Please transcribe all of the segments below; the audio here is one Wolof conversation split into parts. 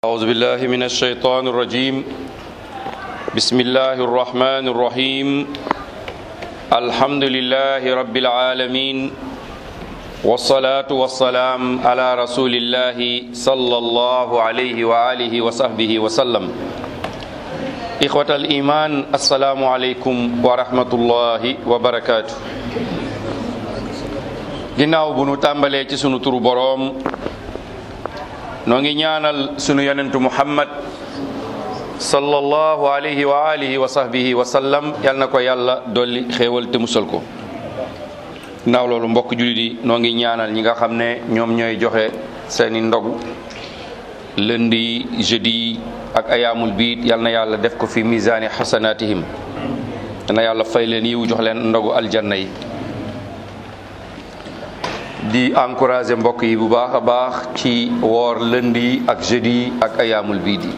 أعوذ بالله من الشيطان الرجيم بسم الله الرحمن الرحيم الحمد لله رب العالمين والصلاة والسلام على رسول الله صلى الله عليه وآله وصحبه وسلم إخوة الإيمان السلام عليكم ورحمة الله وبركاته ginnaaw bu nu tàmbalee ci sunu turu boroom noo ngi ñaanal sunu yonentu muhammad sallallahu alayhi wa alihi wa sahbihi wa sallam yal na ko yàlla dolli xéewal te musal ko ginnaaw loolu mbokk jullit yi noo ngi ñaanal ñi nga xam ne ñoom ñooy joxe seeni ndogu lundi jeudi ak ayaamul biit yal na yàlla def ko fi misaani xasanatihim yal na yàlla fay leen yiw jox leen ndogu aljanna yi di encourager mbokk yi bu baax a baax ci woor lundi ak jeudi ak ayaamul biid yi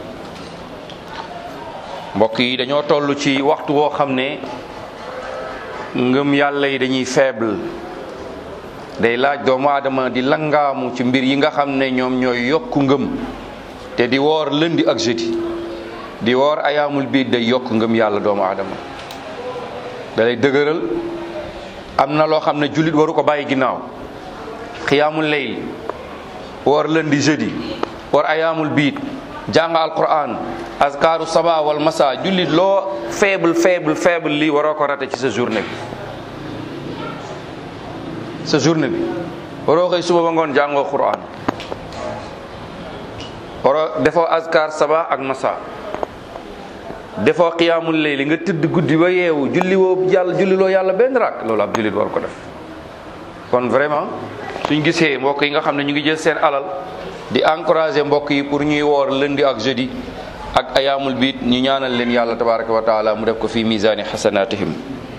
mbokk yi dañoo toll ci waxtu woo xam ne ngëm yàlla yi dañuy faible day laaj doomu aadama di langaamu ci mbir yi nga xam ne ñoom ñooy yokku ngëm te di woor lundi ak jeudi di woor ayaamul biid day yokk ngëm yàlla doomu aadama da lay dëgëral am na loo xam ne jullit waru ko bàyyi ginnaaw xiyaamul layl woor lundi jeudi woor ayaamul biit jàng alquran azkaaru saba wal masa jullit loo faible faible faible lii waroo ko rate ci sa journée bi sa journée bi waroo xëy suba ba ngoon jàngoo quran waroo defoo azkar saba ak masa defoo xiyaamul layli nga tëdd guddi ba yeewu julli woo yàlla julli loo yàlla benn rak loolu ab jullit war ko def kon vraiment suñ gisee mbokk yi nga xam ne ñu ngi jël seen alal di encourager mbokk yi pour ñuy woor lundi ak jeudi ak ayaamul biit ñu ñaanal leen yàlla tabaraka wa taala mu def ko fi misaani xasanatihim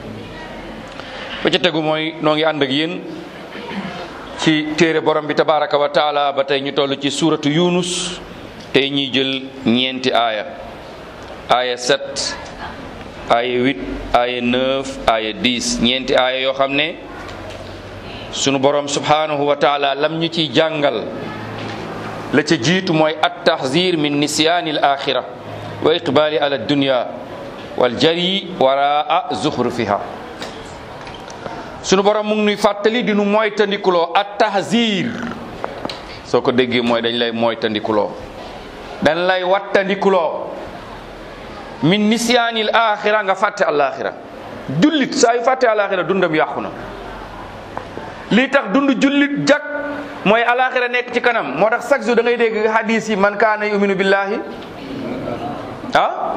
ba ca tegu mooy noo ngi ànd ak yéen ci téere borom bi tabaraka wa taala ba tey ñu toll ci suuratu yunus tey ñuy jël ñeenti aaya aaya 7 aaya 8 aaya 9 aaya 10 ñeenti aaya yoo xam ne sunu borom subhanahu wa taala lam ñu ciy jàngal la ca jiitu mooy at tahzir min nisyaani al axira wa iqbali ala dunya wal jari waraa zuxrufiha sunu borom mu ngi nuy fàttali di nu moytandikuloo at tahzir soo ko déggee mooy dañ lay moytandikuloo dañ lay wattandikuloo min nisyaani al axira nga fàtte al axira jullit saa yu fàtte al axira dundam yàqu na lii tax dund jullit jak mooy alaxira nekk ci kanam moo tax chaque jour da ngay dégg hadis yi man kaana yuminu billahi ah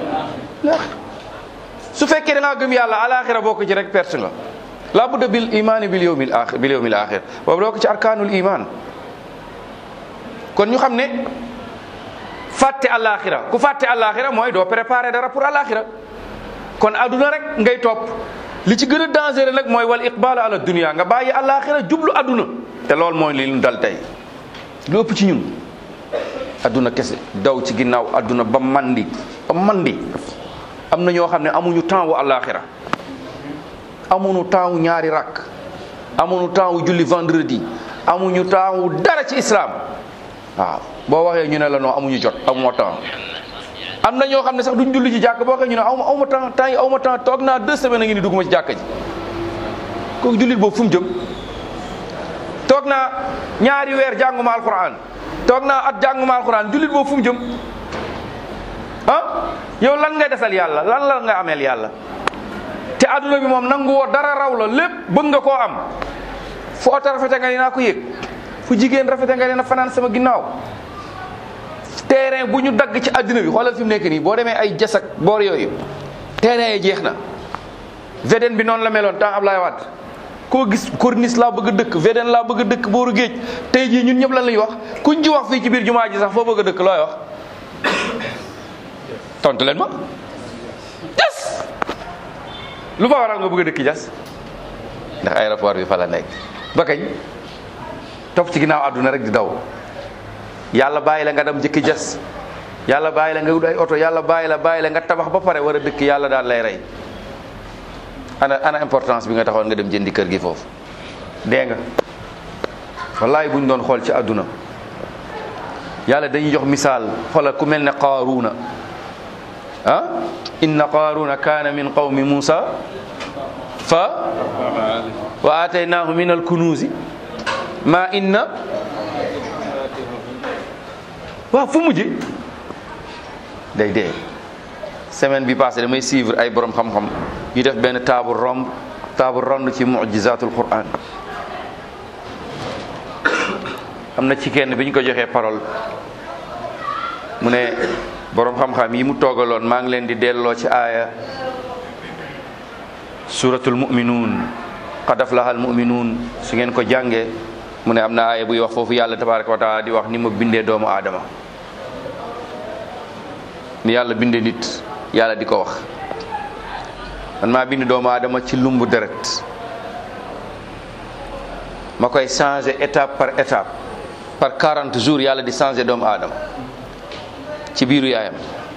su fekkee da ngaa gëm yàlla alaxira bokk ci rek perte nga la budda bil imaani bil yawmil axir bil yawmil axir boobu doo ko ci arkaanul iman kon ñu xam ne fàtte alaxira ku fàtte alaxira mooy doo préparer dara pour alaxira kon aduna rek ngay topp li ci gën a dangereux nag mooy wal iqbal ala dunia nga bàyyi alaxira jublu adduna te loolu mooy li ñu dal tey lu ëpp ci ñun adduna kese daw ci ginnaaw adduna ba mandi ba mandi am na ñoo xam ne amuñu temps wu alaxira amuñu temps wu ñaari rakk amuñu temps wu julli vendredi amuñu temps wu dara ci islam waaw boo waxee ñu ne la non amuñu jot amoo temps am na ñoo xam ne sax duñ julli ci jàkk boo xam ñu ne aw ma aw ma temps temps yi aw ma temps toog naa deux semaines a ngi ni dugg ma ci jàkka ji kooku jullit boobu fu mu jëm toog naa ñaari weer jànguma alquran toog naa at jànguma alquran jullit boobu fu mu jëm ah yow lan ngay desal yàlla lan la nga ameel yàlla te adduna bi moom nangu woo dara raw la lépp bëgg nga koo am fu oto rafete nga ne naa ko yëg fu jigéen rafete nga ne na fanaan sama ginnaaw terrain bu ñu dagg ci àddina bi xoolal fi mu nekk nii boo demee ay jasak boor yooyu terrain yi jeex na VDN bi noonu la meloon temps Ablaye Wade koo gis corniche laa bëgg a dëkk VDN laa bëgg a dëkk booru géej tey jii ñun ñëpp lan lañuy wax kuñ ci wax fii ci biir jumaa ji sax foo bëgg a dëkk looy wax tontu leen ma jas lu fa waral nga bëgg a dëkk jas ndax aéroport bi fa la nekk ba kañ topp ci ginnaaw àdduna rek di daw yàlla bàyyi la nga dem jëkki jas yàlla bàyyi la nga wut ay oto yàlla bàyyi la bàyyi la nga tabax ba pare war a dëkk yàlla daal lay rey ana ana importance bi nga taxoon nga dem jëndi kër gi foofu dee nga wallaay buñ doon xool ci àdduna yàlla dañuy jox misaal xoolal ku mel ne qaaruuna ah inna qaaruuna kaana min qawmi muusa fa wa aataynaahu min alkunuuzi ma inna waaw fu mujj day dee semaine bi passé damay suivre ay borom xam-xam yu def benn table ronde table ronde ci mujizatul quran am na ci kenn bi ñu ko joxee parole mu ne borom xam-xam yi mu toogaloon maa ngi leen di delloo ci aaya suratul muminuun qad aflaha al muminuun su ngeen ko jàngee mu ne am na aaya buy wax foofu yàlla tabaraka wa taala di wax ni ma bindee doomu aadama ni yàlla bindee nit yàlla di ko wax man maa bind doomu aadama ci lumbu deret ma koy changer étape par étape par 40 jours yàlla di changer doomu aadama ci biiru yaayam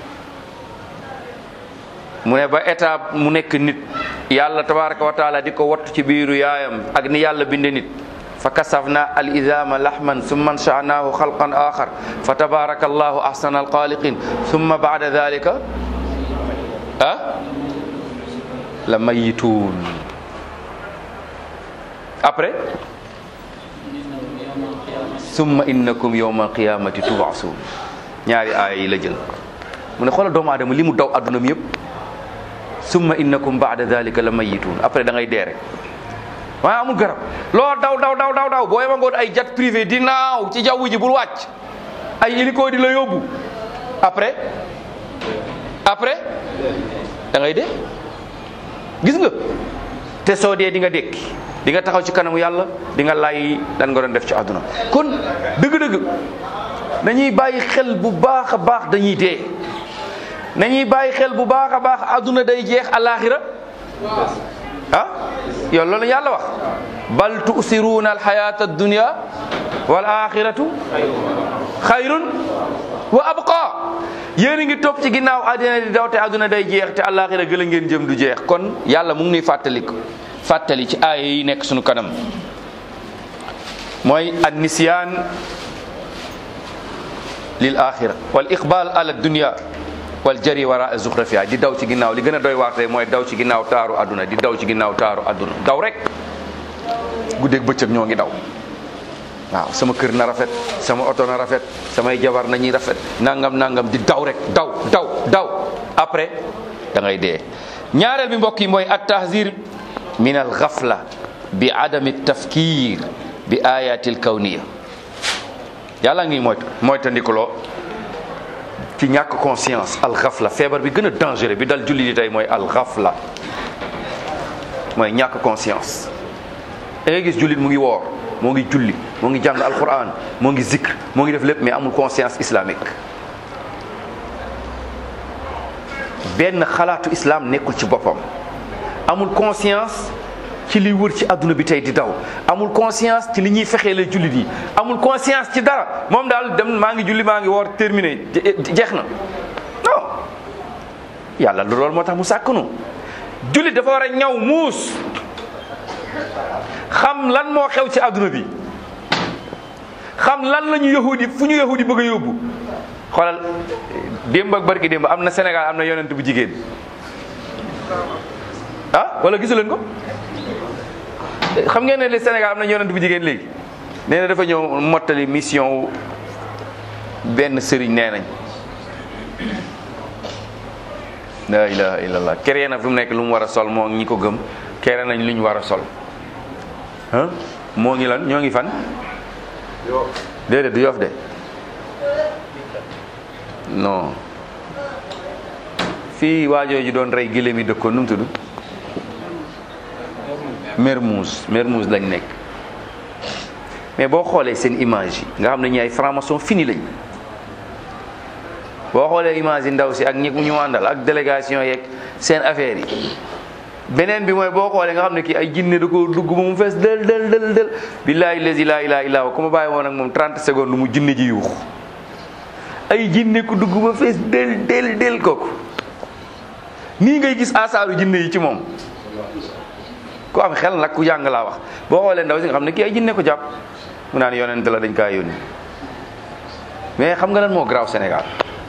mu ne ba étape mu nekk nit yàlla tabaraka wa taala di ko wattu ci biiru yaayam ak ni yàlla binde nit fa kasafna al idama lahman summa ansha'nahu xalqan axar fa tabaraka allahu ahsana alxaliqin summa ba'da dalika ah la mayituun après summa innakum yawma alqiyamati tub'asun ñaari aaya yi la jël mu ne xoolal doomu aadama li mu daw adduna mi yëpp summa innakum ba'da dalika la mayituun après da ngay dee rek waaye amul garab loo daw daw daw daw daw boo yema ngoon ay jet privé di naaw ci jaww ji bul wàcc ay hélico di la yóbbu après après da ngay dee gis nga te soo dee di nga dékki di nga taxaw ci kanamu yàlla di nga lay lan nga doon def ci àdduna kon dëgg-dëgg nañuy bàyyi xel bu baax a baax dañuy dee nañuy bàyyi xel bu baax a baax àdduna day jeex alaxira ah yow loolu yàlla wax bal tusiruuna alxayata addunia wal axiratu xayrun wa abqa yéen a ngi topp ci ginnaaw àddina di daw te àdduna day jeex te alaxira gëla ngeen jëm du jeex kon yàlla mu ngi nuy fàttali ko fàttali ci aaya yi nekk sunu kanam mooy an nisyaan lil axira wal iqbal ala dunia wal jari wara zuxrafiya di daw ci ginnaaw li gën a doy waatee mooy daw ci ginnaaw taaru àdduna di daw ci ginnaaw taaru àdduna daw rek guddeeg bëccëg ñoo ngi daw waaw sama kër na rafet sama oto na rafet samay jabar nañuy rafet nangam nangam di daw rek daw daw daw après da ngay dee ñaareel bi mbokk yi mooy at tahzir min al ghafla bi adami tafkir bi ayatil kawniya yàlla ngi moyt moytandikuloo ci ñàkk conscience al ghafla feebar bi gën a dangereux bi dal julli di tey mooy al ghafla mooy ñàkk conscience da ngay gis jullit mu ngi woor moo ngi julli moo ngi jàng alquran moo ngi zikr moo ngi def lépp mais amul conscience islamique benn xalaatu islam nekkul ci boppam amul conscience ci liy wër ci adduna bi tey di daw amul conscience ci li ñuy fexee la jullit yi amul conscience ci dara moom daal dem maa ngi julli maa ngi woor terminé jeex na non yàlla loolu moo tax mu sàkknu jullit dafa war a ñaw muus xam lan moo xew ci adduna bi xam lan la ñu yahudi fu ñu yahudi bëgg a yóbbu xoolal démb ak barki démb am na Sénégal am na yonent bu jigéen ah wala gisu leen ko xam ngeen ne le Sénégal am na yonent bu jigéen léegi nee na dafa ñëw mottali mission benn sëriñ nee nañ la ilaha illallah kere na fi mu nekk lu mu war a sol moo ñi ko gëm kere nañ lu ñu war a sol ah moo ngi lan ñoo ngi fan déedéet du yof de non fii waajoo ji doon rey gëléem yi dëkkoon nu mu tudd Mermoz Mermoz lañ nekk mais boo xoolee seen image yi nga xam ne ñi ay franc-maçon fini lañ boo xoolee image yi ndaw si ak ñi ñu àndal ak délégation yeeg seen affaire yi beneen bi mooy boo xoolee nga xam ne kii ay jinne da ko dugg ba mu fees del del del del billaahi lazi laa ilaaha illaa huwa ku ma bàyyi woon ak moom 30 secondes mu jinne ji yuux ay jinne ku dugg ba fees del del del kooku nii ngay gis asaaru jinne yi ci moom ku am xel nag ku jàng laa wax boo xoolee ndaw si nga xam ne kii ay jinne ko jàpp mu naan yonent la dañ kaa yónni mais xam nga lan moo garaaw Sénégal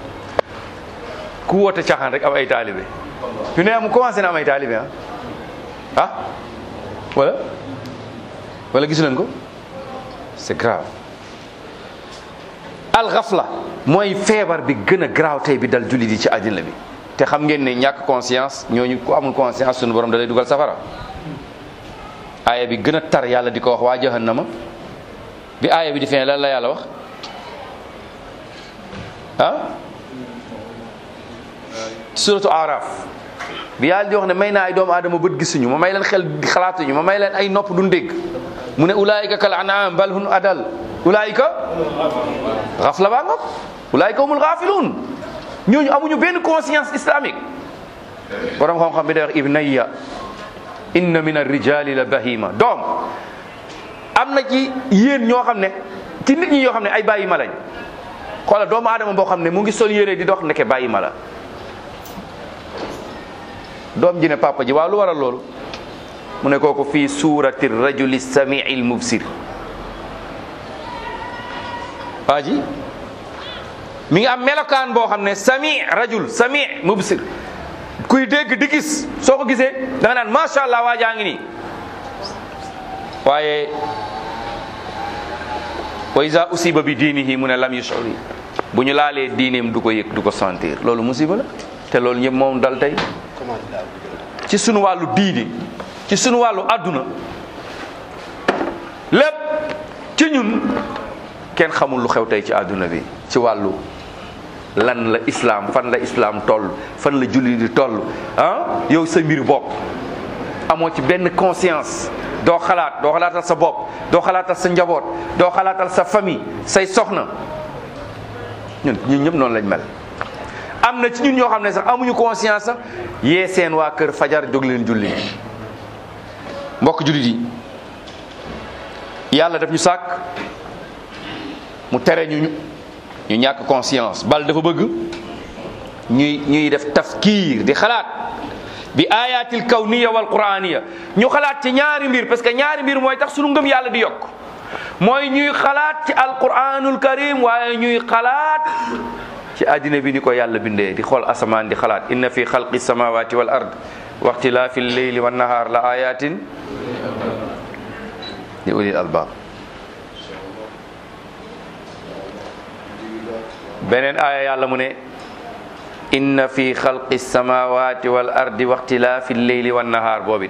ku woote caaxaan rek am ay taalibe ñu ne am commencé na am ay taalibe ah ah wala wala gisu leen ko c'est grave al ghafla mooy feebar bi gën a garaaw tey bi dal jullit yi ci àddina bi te xam ngeen ne ñàkk conscience ñooñu ku amul conscience sunu borom da lay dugal safara aaya bi gën a tar yàlla di ko wax waa jahannama bi aaya bi di feeñ lan la yàlla wax ah suratu araf bi yàlla di wax ne may naa ay doomu aadama bët gisuñu ma may leen xel di xalaatuñu ma may leen ay nopp duñ dégg mu ne ulaayika kal an'am bal hum adal ulaayika xafla baa ngoog ulaayika humul xaafiluun ñooñu amuñu benn conscience islamique borom xam-xam bi day wax ibnayya inna min arrijali la bahima doom am na ci yéen ñoo xam ne ci nit ñi yoo xam ne ay bàyyi ma lañ xoola doomu aadama boo xam ne mu ngi sol yére di dox ndeke bàyyi ma la doom ji ne papa ji waaw lu waral loolu mu ne kooku fii suurati rajuli samii l mubsir waa ji mi ngi am melokaan boo xam ne sami rajul sami mubsir kuy dégg di gis soo ko gisee da nga naan macha allah waa jaa ngi nii waaye wa iza usiba bi diinihi mu ne lam yushuri bu ñu laalee diineem du ko yëg du ko sentir loolu musiba la te loolu ñëpp moom dal tey ci sunu wàllu diini ci sunu wàllu àdduna lépp ci ñun kenn xamul lu xew tey ci àdduna bi ci wàllu lan la islam fan la islam toll fan la julli di toll ah yow sa mbir bopp amoo ci benn conscience doo xalaat doo xalaatal sa bopp doo xalaatal sa njaboot doo xalaatal sa famille say soxna ñun ñun ñëpp noonu lañ mel am na ci ñun ñoo xam ne sax amuñu conscience sax yee seen waa kër fajar jóg leen julli mbokk jullit yi yàlla daf ñu sàkk mu tere ñu ñu ñàkk conscience bal dafa bëgg ñuy ñuy def tafkiir di xalaat bi ayatil kawniya wal quraniya ñu xalaat ci ñaari mbir parce que ñaari mbir mooy tax sunu ngëm yàlla di yokk mooy ñuy xalaat ci alquranul karim waaye ñuy xalaat ci àddina bi ni ko yàlla bindee di xool asamaan di xalaat inna fi xalqi samawati wal ard wa ixtilaafi lleyli wan nahaar la ayatin li ulil albab beneen aaya yàlla mu ne inna fi xalqi samawati wal ardi wa ixtilaafi lleyli wan nahaar boobit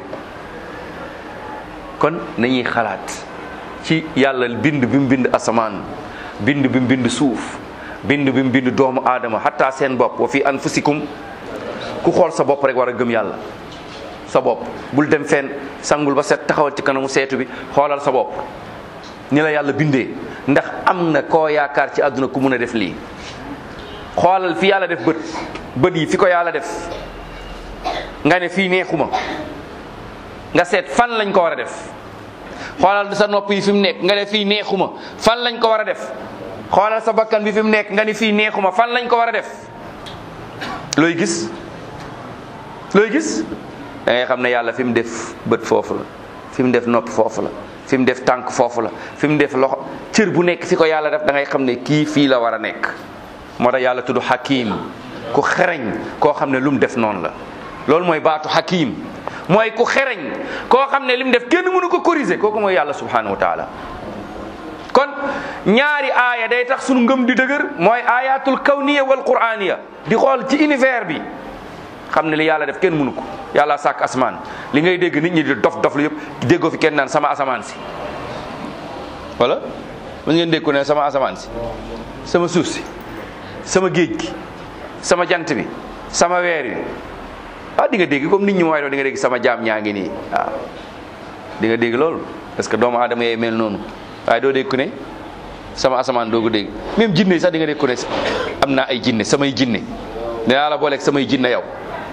kon nañuy xalaat ci yàlla bind bi mu bind asamaan bind bi mu bind suuf bind bi mu bind doomu aadama xataa seen bopp wa fi anfusikum ku xool sa bopp rek war a gëm yàlla sa bopp bul dem fenn sangul ba set taxawal ci kanamu seetu bi xoolal sa bopp ni la yàlla bindee ndax am na koo yaakaar ci àdduna ku mun a def lii xoolal fi yàlla def bët bët yi fi ko yàlla def nga ne fii neexuma nga seet fan lañ ko war a def xoolal sa nopp yi fi mu nekk nga ne fii neexuma fan lañ ko war a def xoolal sa bakkan bi fi mu nekk nga ni fii neexuma fan lañ ko war a def looy gis looy gis da ngay xam ne yàlla fi mu def bët foofu la fi mu def nopp foofu la fi mu def tànk foofu la fi mu def loxo cër bu nekk fi ko yàlla def da ngay xam ne kii fii la war a nekk moo tax yàlla tudd hakim ku xereñ koo xam ne lu mu def noonu la loolu mooy baatu hakim mooy ku xereñ koo xam ne li mu def kenn mënu ko corriger kooku mooy yàlla subhanahu wa taala kon ñaari aaya day tax sunu ngëm di dëgër mooy ayatul kawniya wal quraniya di xool ci univers bi xam ne li yàlla def kenn mënu ko yàlla sàkk asamaan li ngay dégg nit ñi di dof dof lu yëpp déggoo fi kenn naan sama asamaan si wala mën ngeen dégg ko ne sama asamaan si sama suuf si sama géej gi sama jant bi sama weer bi ah di nga dégg comme nit ñi mooy doon di nga dégg sama jaam ñaa ngi nii waaw di nga dégg loolu parce que doomu aadama yee mel noonu waaye doo dégg ku ne sama asamaan doo ko dégg même jinne sax di nga dégg ku ne am naa ay jinne samay jinne dinaa la booleeg samay jinne yow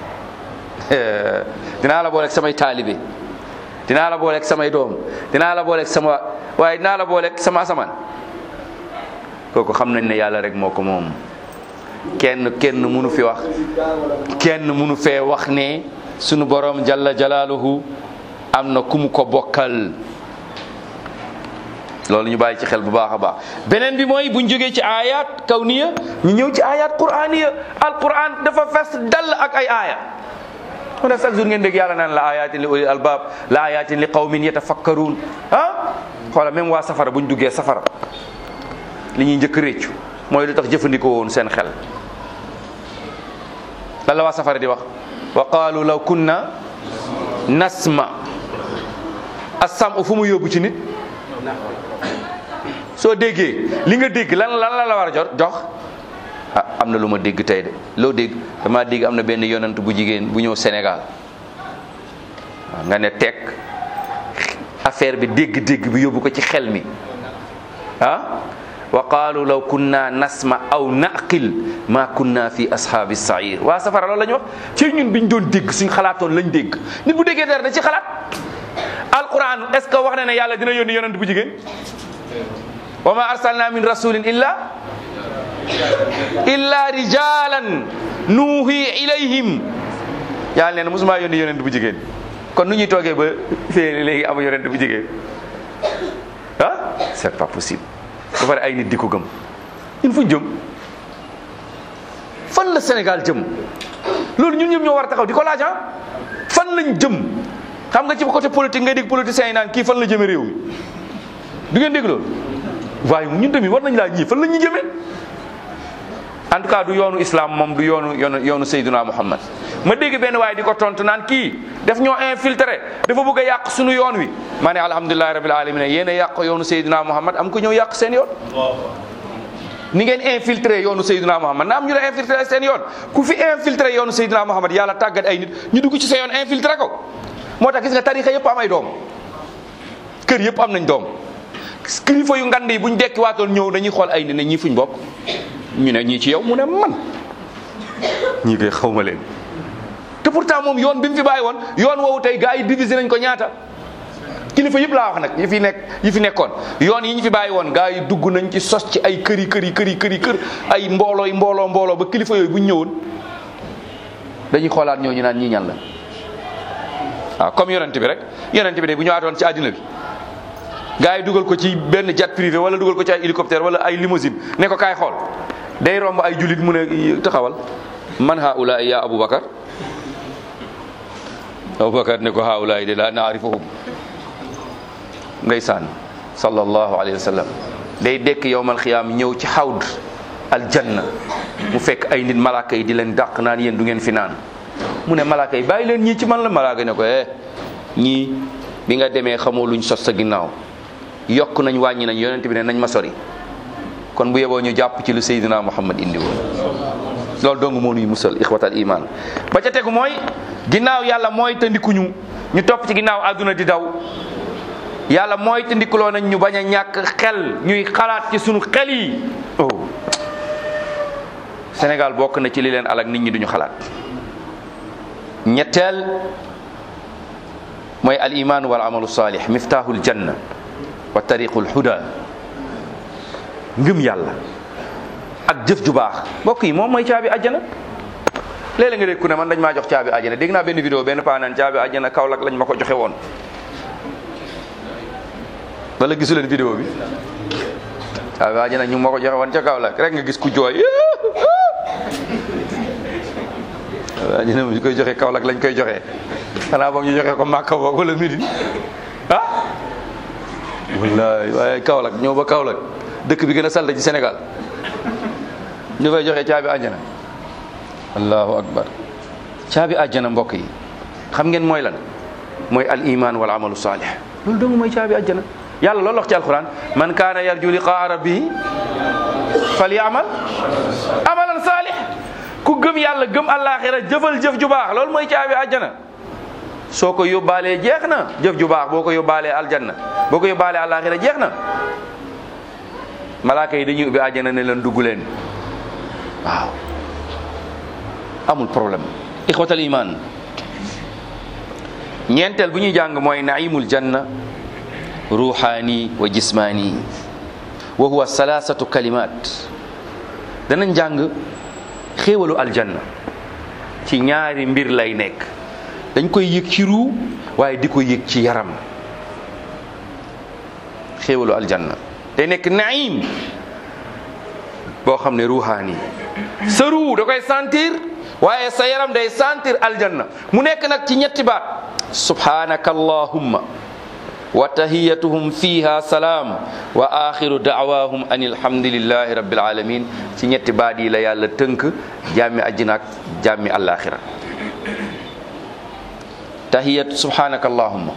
dinaa la booleeg samay taalibe dinaa la booleeg samay doom dinaa la booleeg sama waaye dinaa la booleeg sama asamaan kooku xam nañ ne yàlla rek moo ko moom kenn kenn munu fi wax kenn munu fee wax ne sunu borom jalla jalaaluhu am na ku mu ko bokkal loolu ñu bàyyi ci xel bu baax a baax beneen bi mooy buñ jógee ci ayat kawniya ñu ñëw ci ayat quraniya alquran dafa fes dal ak ay aaya moo tax chaque jour ngeen dégg yàlla naan la ayatin li ulil albab la ayatin li qawmin yatafakkarun ah xoola même waa safara buñ duggee safara li ñuy njëkk réccu mooy lu tax jëfandikoo woon seen xel lan la waa safara di wax wa qaalu law kunna nasma assam fu mu yóbbu ci nit soo déggee li nga dégg lan lan la la war a jot jox ah am na lu ma dégg tey de loo dégg damaa dégg am na benn yonant bu jigéen bu ñëw Sénégal waaw nga ne teg affaire bi dégg-dégg bi yóbbu ko ci xel mi ah wa qaalu law kunna nasma aw naqil ma kunna fi ashaabi sair waa safara loolu la ñu wax ci ñun biñ doon dégg suñ xalaatoon lañ dégg nit bu déggee dara da ci xalaat alquran est ce que wax na ne yàlla dina yónni yonent bu jigéen wa ma arsalna min rasulin illa illa rijalan nuuhi ilayhim yàlla nee na mosuma yónni yonent bu jigéen kon nu ñuy toogee ba fee léegi amu yonent bu jigéen ah c'est pas possible ba pare ay nit di ko gëm ñun fu ñu jëm fan la Sénégal jëm loolu ñun ñëpp ñoo war a taxaw di ko laaj ah fan lañ jëm xam nga ci côté politique ngay dégg politiciens yi naan kii fan la jëme réew mi du ngeen dégg loolu waaye ñun tamit war nañ laa ñii fan la ñuy jëmee en tout cas du yoonu islam moom du yoonu yoonu yoonu Seydina Muhammad ma dégg benn waaye di ko tontu naan kii daf ñoo infiltré dafa bëgg a yàq suñu yoon wi ma ne alhamdulilahi rabil alamin yéen a yàq yoonu Seydina Muhammad am ko ñëw yàq seen yoon ni ngeen infiltré yoonu Seydina Muhammad na am ñu la infiltré seen yoon ku fi infiltré yoonu Seydina Muhammad yàlla tàggat ay nit ñu dugg ci sa yoon infiltré ko moo tax gis nga tarixa yëpp am ay doom kër yëpp am nañ doom kilifa yu ngand yi buñ dekki waatoon ñëw dañuy xool ay nit ne ñii fuñ bokk ñu ne ñii ci yow mu ne man ñii koy xaw ma leen te pourtant moom yoon bi mu fi bàyyi woon yoon woowu tey gars yi divisé nañ ko ñaata kilifa yëpp laa wax nag yi fi nekk yi fi nekkoon yoon yi ñu fi bàyyi woon gars yi dugg nañ ci sos ci ay këri këri këri këri kër ay mbooloo yi mbooloo mbooloo ba kilifa yooyu bu ñu ñëwoon dañuy xoolaat ñoo ñu naan ñii ñan la waaw comme yonent bi rek yonent bi de bu ñëwaatoon ci àddina bi gars yi dugal ko ci benn jet privé wala dugal ko ci ay hélicoptère wala ay limousine ne ko kaay xool day romb ay jullit mu ne taxawal man haula ya aboubacar aboubacar ne ko haula de la naarifuhum ndeysaan sallallahu alayhi wa sallam day dekk yowmal xiyaam ñëw ci xawd aljanna mu fekk ay nit malaaka yi di leen dàq naan yéen du ngeen fi naan mu ne malaaka yi bàyyi leen ñii ci man la malaaka ne ko eh ñii bi nga demee xamoo luñ sos sa ginnaaw yokk nañ wàññi nañ yonent bi ne nañ ma sori kon bu yeboo ñu jàpp ci lu Seydina Muhammad indi woon loolu dong moo nuy musal ixwatal iman ba ca tegu mooy ginnaaw yàlla mooy te ndikuñu ñu topp ci ginnaaw àdduna di daw yàlla mooy te ndikuloo nañ ñu bañ a ñàkk xel ñuy xalaat ci sunu xel yi oh Sénégal bokk na ci li leen alak nit ñi duñu xalaat ñetteel mooy al iman wal amalu salih miftahul janna wa tariqul huda ngëm yàlla ak jëf ju baax mbokk yi moom mooy caabi àjjana léeg-léeg nga dégg ku ne man dañ maa jox caabi àjjana dégg naa benn vidéo benn paa naan caabi àjjana Kaolack lañ ma ko joxe woon wala gisu leen vidéo bi caabi àjjana ñu ma ko joxe woon ca Kaolack rek nga gis ku jooy àjjana ñu koy joxe Kaolack lañ koy joxe xanaa boog ñu joxe ko Màkka boog wala Médine ah wallaay waaye Kaolack ñëw ba Kaolack dëkk bi gën a salte ci Sénégal ñu fay joxe caabi àjjana allahu akbar caabi àjjana mbokk yi xam ngeen mooy lan mooy al iman wal amalu salih loolu dong mooy caabi àjjana yàlla loolu wax ci alquran man kaana yarju liqaa rabbihi falyamal amalan salih ku gëm yàlla gëm àllaaxira jëfal jëf ju baax loolu mooy caabi àjjana soo ko yóbbaalee jeex na jëf ju baax boo ko yóbbaalee aljanna boo ko yóbbaalee àllaaxira jeex na malaaka yi dañuy ubbi àjjana ne leen dugg leen waaw amul problème ixwatal iman ñeenteel bu ñuy jàng mooy naimul janna ruuxaani wa jismaani wa huwa salaasatu kalimat danañ jàng xéewalu aljanna ci ñaari mbir lay nekk dañ koy yëg ci ruu waaye di ko yëg ci yaram xéewalu aljanna day nekk naim boo xam ne ruuxaani sa ruu da koy sentir waaye sa yaram day sentir aljanna mu nekk nag ci ñetti baat subhanaka allahumma wa tahiyatuhum fiha salaam wa axiru daawahum an alhamdulillahi rabbil alamin ci ñetti baat yi la yàlla tënk jàmmi àjjina ak jàmmi àllaaxira tahiyatu subhanaka allahumma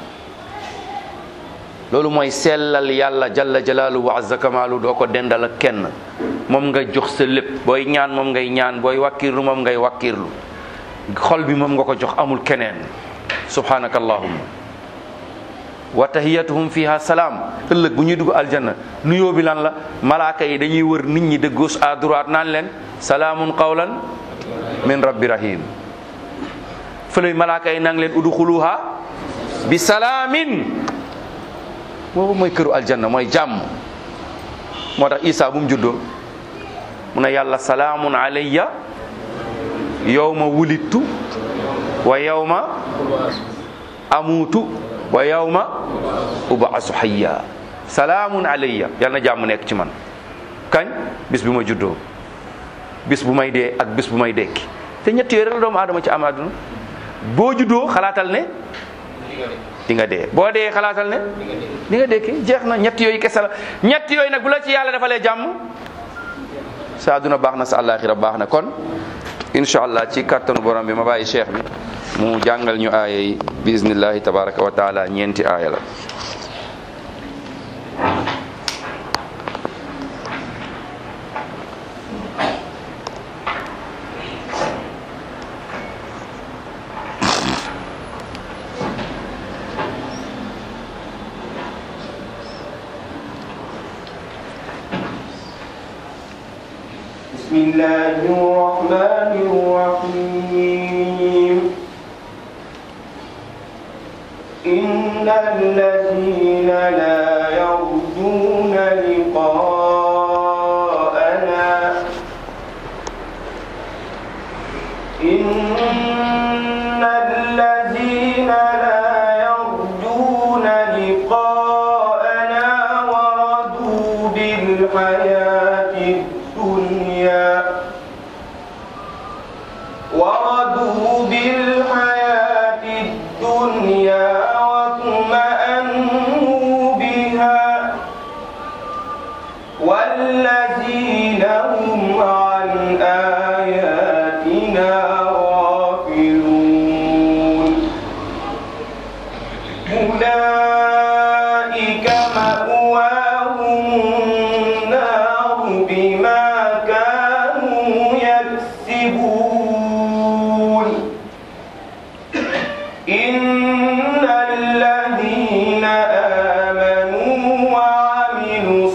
loolu mooy sellal yàlla jalla jalaalu wa azza kamaalu doo ko dendal ak kenn moom nga jox sa lépp booy ñaan moom ngay ñaan booy wàkkirlu moom ngay wàkkirlu xol bi moom nga ko jox amul keneen subhanaka allahumma wa tahiyatuhum fiha salaam ëllëg bu ñuy dugg aljanna nuyoo bi lan la malaaka yi dañuy wër nit ñi de gauche à droite naan leen salaamun qawlan min rabbi rahim fële malaaka yi nang leen udxuluha bi salaamin boobu mooy këru aljanna mooy jàmm moo tax isa bu mu juddoo mu ne yàlla salaamun alayya yawma wulittu wa yawma amuutu wa yawma ubaasu hayya salaamun alayya yàlla na jàmm nekk ci man kañ bis bi ma juddoo bis bu may dee ak bis bu may dekki te ñett yooyu rek la doomu aadama ci am àdduna boo juddoo xalaatal ne di nga dee boo dee xalaatal ne di nga dekki jeex na ñett yooyu kese la ñett yooyu nag bu la ci yàlla defalee jàmm sa àdduna baax na sa àllaaxira baax na kon incha allah ci kàttanu borom bi ma bàyyi cheikh bi mu jàngal ñu aaya yi bismillahi tabaraka wa taala ñeenti aaya la بسم الله الرحمن الرحيم إن الذين لا يرجون لقاءنا إن الذين لا يرجون لقاءنا ورضوا بالحياة الدنيا ورضوا بالحياة الدنيا واطمأنوا بها والذين هم عن آياتنا غافلون أولئك مأواهم النار بما كانوا يكسبون إن الذين آمنوا وعملوا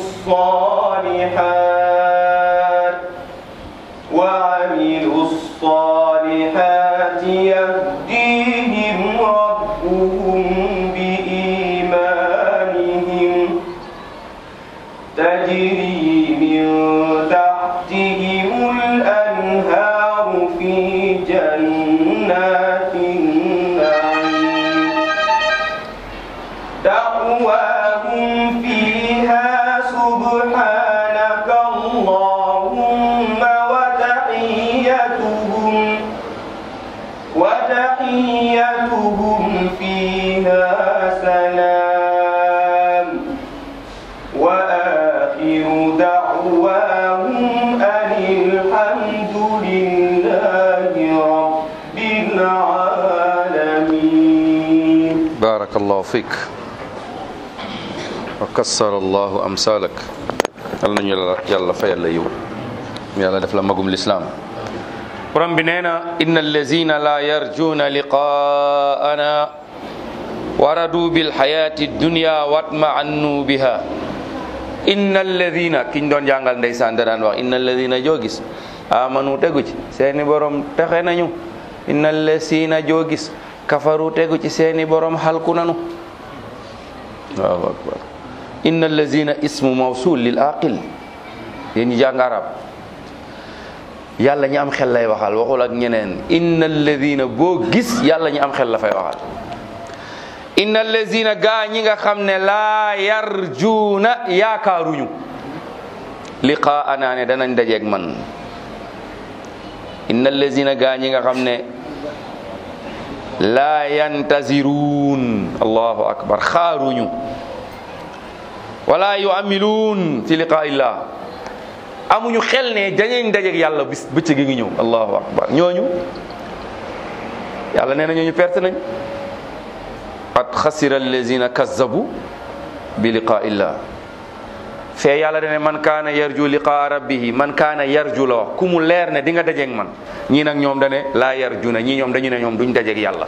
الصالحات وعملوا الصالحات يهديهم ربهم بإيمانهم تجري من تحتهم الأنهار في جنات النعيم دعواهم فيها سبحانك اللهم وتحيتهم وتحيتهم فيها سلام وآخر دعواهم أن الحمد لله رب العالمين barakallahu fik wa kassara allahu amsalak yal nañu yàlla yàlla fayal la yiw yàlla def la magum lislaam borom bi nee na inna allazina la yarjuna liqaana waradu bilxayati dunya watma'annu biha inna alladina kiñ doon jàngal ndeysaan da daan wax inna alladina joo gis amanu tegu ci seeni borom texe nañu inna allasina joo gis kafaru tegu ci seeni borom halku nanu allahu akbar inna allazina ismu mawsul lil aqil yéen ñi jàng arab yàlla ñi am xel lay waxal waxul ak ñeneen inna alladina boo gis yàlla ñi am xel la fay waxal inna allazina gaa ñi nga xam ne laa yarjuuna yaakaaruñu liqaana ne danañ dajeeg man inna allazina gaa ñi nga xam ne laa yantaziruun allahu akbar xaaruñu wala yuamiluun fi liqaa illah amuñu xel ne dañuy dajeeg yàlla bis bëccëg gi ngi ñëw allahu akbar ñooñu yàlla nee na ñooñu perte nañ qad xasira allazina kazzabu bi liqaa illah fee yàlla dane man kaana yarju liqaa rabbihi man kaana yarju la wax ku mu leer ne di nga dajeeg man ñii nag ñoom dane laa yarju na ñii ñoom dañu ne ñoom duñ dajeeg yàlla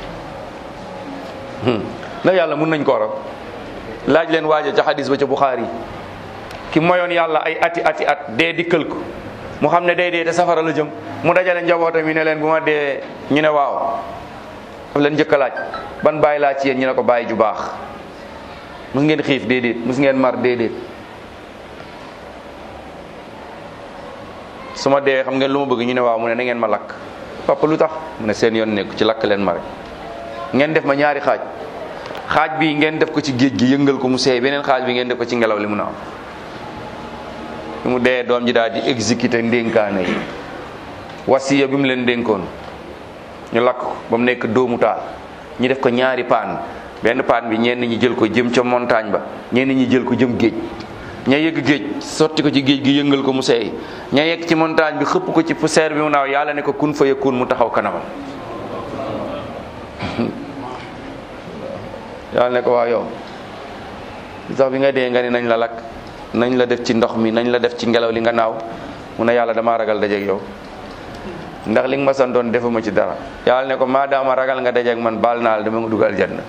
ndax yàlla mun nañ ko raw laaj leen waaja ca xadis ba ca Buxaari ki moyoon yàlla ay ati ati at dee dikkal ko mu xam ne day dee te safara la jëm mu dajale njabootam yi ne leen bu ma dee ñu ne waaw daf leen njëkk a laaj ban bàyyi laa ci yéen ñu ne ko bàyyi ju baax mus ngeen xiif déedéet mus ngeen mar déedéet su ma dee xam ngeen lu ma bëgg ñu ne waaw mu ne na ngeen ma lakk papa lu tax mu ne seen yoon nekku ci lakk leen ma rek ngeen def ma ñaari xaaj xaaj bi ngeen def ko ci géej gi yëngal ko mu seey beneen xaaj bi ngeen def ko ci ngelaw li mu naaw bi mu dee doom ji daal di exécuter ndénkaane yi wasiya bi mu leen dénkoon ñu lakk ko ba mu nekk dóomu taal ñu def ko ñaari paan benn paan bi ñenn ñi jël ko jëm ca montagne ba ñenn ñi jël ko jëm géej ña yegg géej sotti ko ci géej gi yëngal ko mu seey ña yegg ci montagne bi xëpp ko ci poussière bi mu naaw yàlla ne ko kun fa yakun mu taxaw kanamam yàlla ne ko waaw yow sax bi nga dee nga ni nañ la lakk nañ la def ci ndox mi nañ la def ci ngelaw li nga naaw mu ne yàlla damaa ragal dajeeg yow ndax li nga ma santoon defuma ci dara yàlla ne ko maa daama ragal nga dajeeg man baal naa la dama nga dugal janna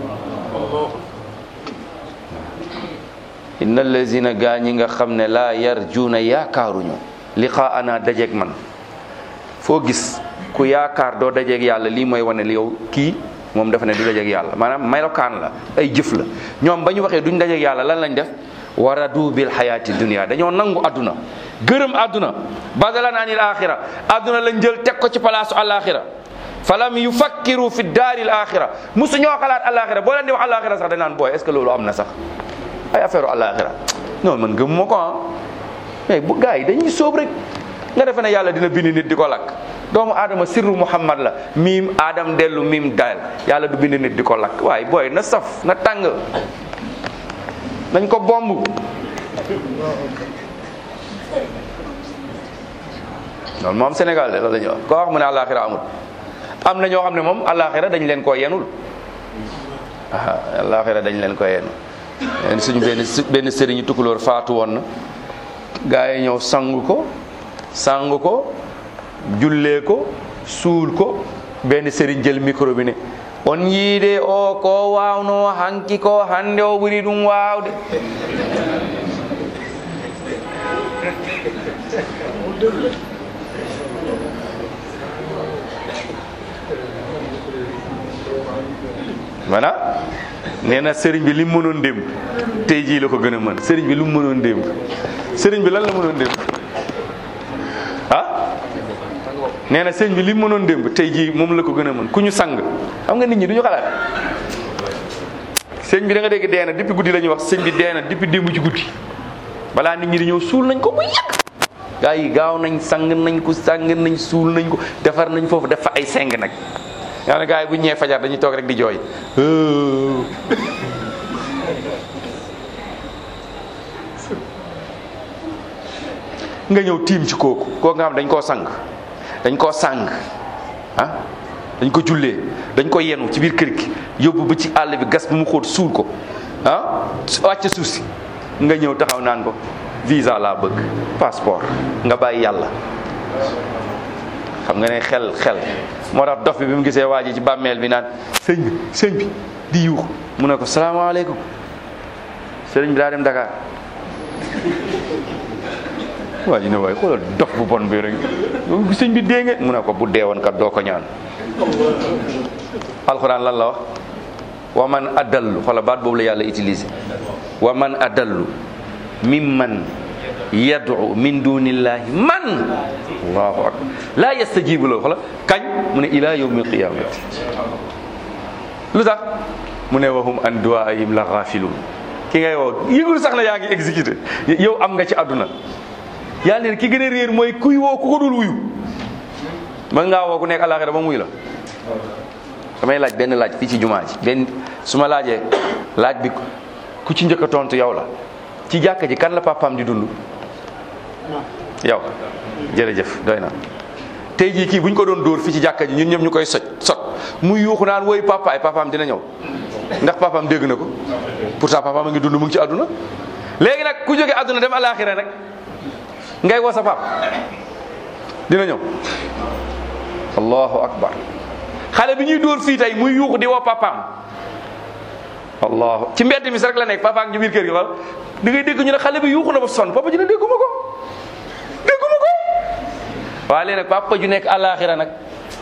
inna allazina gaa ñi nga xam ne laa yarjuuna yaakaaruñu liqaana dajeeg man foo gis ku yaakaar doo dajeeg yàlla lii mooy wane li yow kii moom dafa ne du dajeeg yàlla maanaam melokaan la ay jëf la ñoom ba ñu waxee duñ dajeeg yàlla lan lañ def waradu bil xayaati dunia dañoo nangu àdduna gërëm àdduna badalan anil axira àdduna lañ jël teg ko ci palaasu alaxira falam yufakkiru fi daari l axira musu ñoo xalaat alaxira boo leen di wax alaxira sax dañ naan booy est ce que loolu am na sax ay affaire alaxira non man gëm ma ko ah mais bu gars yi dañuy sóob rek nga defe ne yàlla dina bind nit di ko lakk doomu aadama sirru muhammad la miim aadam dellu miim daal yàlla du bind nit di ko lakk waaye booy na saf na tàng nañ ko bomb loolu moom Sénégal de loolu la ñuy wax koo wax mu ne àllaaxira amul am na ñoo xam ne moom àllaaxira dañ leen koo yenul ah àllaaxira dañ leen ko yenul leen suñu benn benn sëriñu tukulóor faatu woon na gaa yi ñëw sangu ko sangu ko jullee ko suul ko benn sëriñ jël micro bi ne on yiide o ko wawno hanki ko hande o ɓuri ɗum wawde voilà nee na sëriñ bi li mu mënoon démb tey jii la ko gën a mën sëriñ bi lu mu mënoon démb sëriñ bi lan la mënoon démb ah nee na sëriñ bi li mu mënoon démb tey jii moom la ko gën a mën ku ñu sang xam nga nit ñi du ñu xalaat sëñ bi da nga dégg dee na depuis guddi la ñuy wax sëñ bi dee na depuis démb ci guddi balaa nit ñi di ñëw suul nañ ko bu yàgg gaa yi gaaw nañ sang nañ ko sang nañ suul nañ ko defar nañ foofu def fa ay seng nag yaa ne gaa yi bu ñëwee fajar dañuy toog rek di jooy nga ñëw tiim ci kooku kooku nga xam dañ koo sang dañ koo sang ah dañ ko jullee dañ ko yenu ci biir kër gi yóbbu ba ci àll bi gas bu mu xóot suul ko ah wàcc suuf si nga ñëw taxaw naan ko visa laa bëgg passeport nga bàyyi yàlla xam nga ne xel xel moo tax dof bi bi mu gisee waa ji ci bàmmeel bi naan sëñ bi sëñ bi di yuux mu ne ko salaamaaleykum sëriñ bi daa dem Dakar waa ji ne waaye xoolal dof bu bon bi rek sëñ bi dee ngeen mu ne ko bu dee woon kat doo ko ñaan alxuraan lan la wax wa man adallu xoola baat boobu la yàlla utilisé wa man adallu mimman yad'u min dunillahi man allahu akbar la yastajibu lahu xoola kañ mu ne ila yawmi alqiyamati lu tax mu ne wahum an duwaayim la gafilun ki ngay woo yëgul sax na yaa ngi exécuté yow am nga ci àdduna yàlla ne ki gën a réer mooy kuy woo ku ko dul wuyu mën ngaa woo ku nekk àllaaxira ba muy la damay laaj benn laaj fii ci jumaa ji benn su ma laajee laaj bi ku ci njëkk a tontu yow la ci jàkka ji kan la papaam di dund yow jërëjëf doy na tey jii kii bu ñu ko doon dóor fii ci jàkka ji ñun ñëpp ñu koy soj sot muy yuuxu naan woy papa ay papaam dina ñëw ndax papaam dégg na ko pourtant papaam a ngi dund mu ngi ci àdduna léegi nag ku jóge àdduna dem alaaxira rek ngay woo sa pap dina ñëw allahu akbar xale bi ñuy dóor fii tey muy yuuxu di woo papaam allahu ci mbedd mi sax rek la nekk papaam ci biir kër gi wala da ngay dégg ñu ne xale bi yuuxu na ba sonn papa ji ne dégguma ko dégguma ko waaye léegi nag papa ju nekk alaaxira nag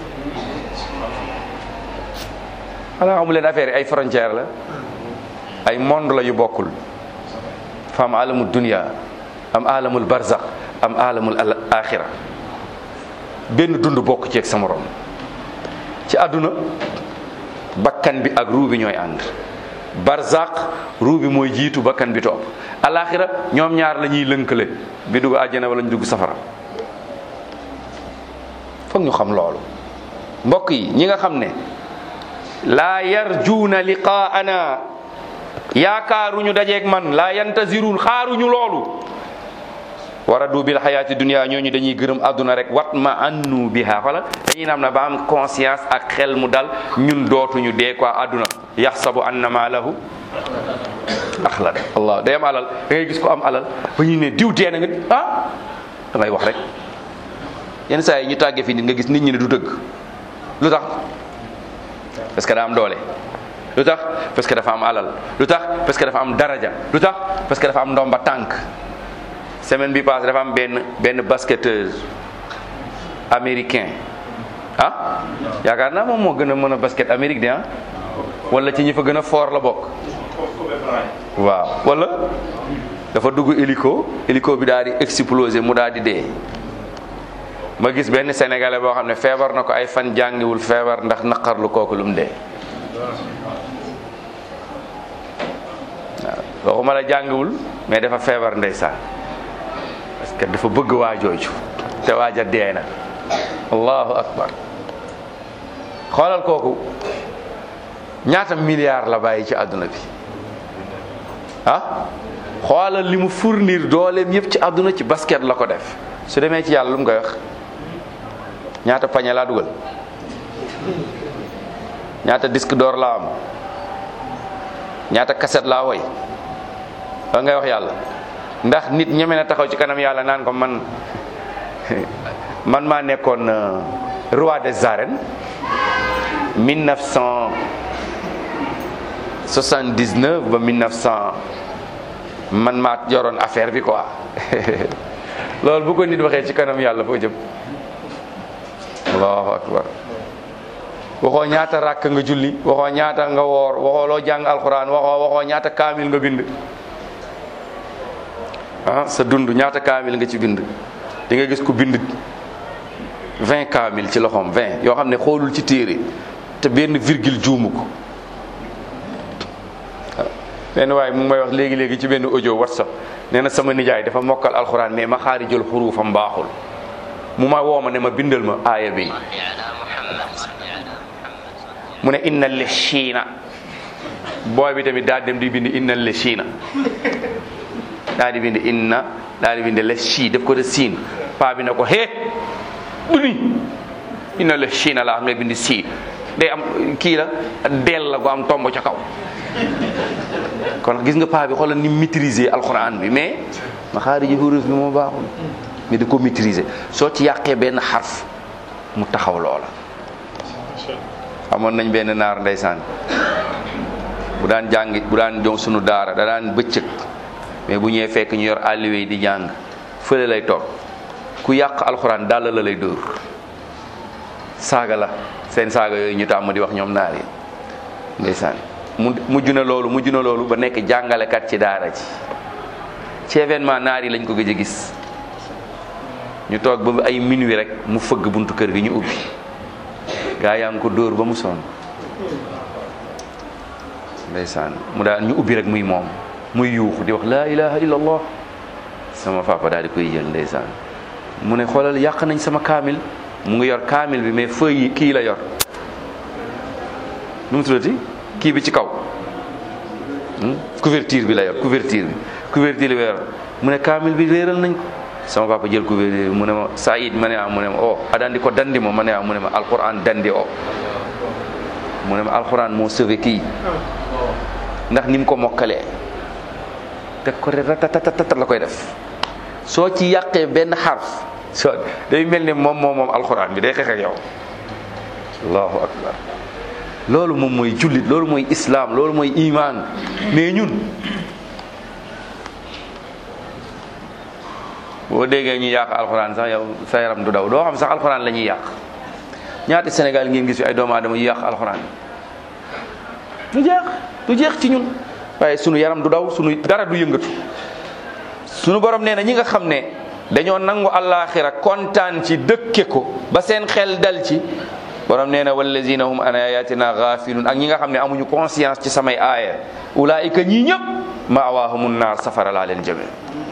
xanaa xamu leen affaire yi ay frontière la ay monde la yu bokkul fa am alamul dunia am alamul barzak am alamul axira benn dund bokk ci ak sa morom ci àdduna bakkan bi ak ruu bi ñooy ànd barzak ruu bi mooy jiitu bakkan bi topp alaxira ñoom ñaar la ñuy lënkale bi dugg àjjana wala ñu dugg safara foog ñu xam loolu mbokk yi ñi nga xam ne laa yarjuuna liqaana yaakaaruñu dajeeg man laa yantaziruun xaaruñu loolu waradu bil xayaati dunia ñooñu dañuy gërëm àdduna rek wat ma annu biha xoolal dañuy nam na ba am conscience ak xel mu dal ñun dootuñu dee quoi àdduna yaxsabu anna ma lahu axlad allah day am alal da ngay gis ko am alal ba ñu ne diw dee na nga ah da ngay wax rek yenn saa yi ñu tàggee fi nit nga gis nit ñi ne du dëgg lu tax parce que daa am doole lu tax parce que dafa am alal lu tax parce que dafa am daraja lu tax parce que dafa am ndomba tànk semaine bi passé dafa am benn benn basketteur américain ah yaakaar naa moom moo gën a mën a basket Amérique de ah wala ci ñi fa gën a fort la bokk waaw wala dafa dugg hélico hélico bi daal di exploser mu daal di dee ma gis benn sénégalais boo xam ne feebar na ko ay fan jàngiwul feebar ndax naqarlu kooku lu mu dee waaw waxuma la jàngiwul mais dafa feebar ndeysaan parce que dafa bëgg waa jooju te waaja dee na allahu akbar xoolal kooku ñaata milliard la bàyyi ci àdduna bi ah xoolal li mu fournir dooleem yëpp ci àdduna ci basket la ko def su demee ci yàlla lu mu koy wax ñaata pañe laa dugal ñaata disque d'or laa am ñaata cassette laa woy la ngay wax yàlla ndax nit ñeme na taxaw ci kanam yàlla naan ko man man maa nekkoon roi des arènes 1979 ba 1900 man maa yoroon affaire bi quoi loolu bu ko nit waxee ci kanam yàlla foo jëm allahu akbar waxoo ñaata ràkk nga julli waxoo ñaata nga woor waxoo loo jàng alxuraan waxoo waxoo ñaata kaamil nga bind ah sa dund ñaata kaamil nga ci bind di nga gis ku bind 20 kaamil ci loxoom 20 yoo xam ne xoolul ci téere te benn virgule juumu ko benn waaye mu ngi may wax léegi léegi ci benn audio whatsapp nee na sama nijaay dafa mokkal alxuraan mais ma xaari jël xuruufam baaxul mu ma woo ma ne ma bindal ma aaya bi mu ne inna li chiina booy bi tamit daal dem di bind inna li chiina daal di bind inna daal di bind le chi def ko de siin paa bi ne ko hee du ni inna le chiina la ngay bind si day am kii la dell la gu am tomb ca kaw kon gis nga paa bi xoolal ni maîtriser alxuraan bi mais ma xaari ji huruf bi moo baaxul mais di ko maîtriser soo ci yàqee benn xarf mu taxaw loola amoon nañ benn naar ndeysaan bu daan jàngi bu daan jox sunu daara da daan bëccëg mais bu ñëwee fekk ñu yor àlliwe di jàng fële lay toog ku yàq alxuraan dàll la lay dóor saaga la seen saaga yooyu ñu tàmm di wax ñoom naar yi ndeysaan mu mujj na loolu mujj na loolu ba nekk jàngalekat ci daara ji ci événement naar yi lañ ko gëj a gis ñu toog ba ay minuit rek mu fëgg buntu kër gi ñu ubbi gaa yaa ngi ko dóor ba mu sonn ndeysaan mu daal ñu ubbi rek muy moom muy yuuxu di wax laa ilaha illa allah sama papa daal di koy jël ndeysaan mu ne xoolal yàq nañ sama kaamil mu ngi yor kaamil bi mais feuille yi kii la yor nu mu tuddati kii bi ci kaw Hmm? couverture bi la yor couverture bi couverture bi la yor mu ne kaamil bi réeral nañ ko sama papa jël couverture bi mu ne ma Saïd ma ne ah mu ne ma o adandi ko dandi mo ma ne ah mu ne ma alquran dandi o mu ne ma alquran moo sauvé kii ndax ni mu ko mokkalee teg ko rek ratatatatat la koy def soo ci yàqee benn xarf soo day mel ni moom moom moom alquran bi day xeex ak yow allahu akbar loolu moom mooy jullit loolu mooy islam loolu mooy iman mais ñun boo déggee ñu yàq alxuraan sax yow sa yaram du daw doo xam sax alxuraan la ñuy yàq ñaati Sénégal ngeen gis fi ay doomu aadama yu yàq alxuraan du jeex du jeex ci ñun waaye sunu yaram du daw sunu dara du yëngatu sunu borom nee na ñi nga xam ne dañoo nangu àllaaxira kontaan ci dëkke ko ba seen xel dal ci borom nee na wallazina hum an ayatina gafilun ak ñi nga xam ne amuñu conscience ci samay aaya ulaayika ñii ñëpp maawahumun naar safara laa leen jëme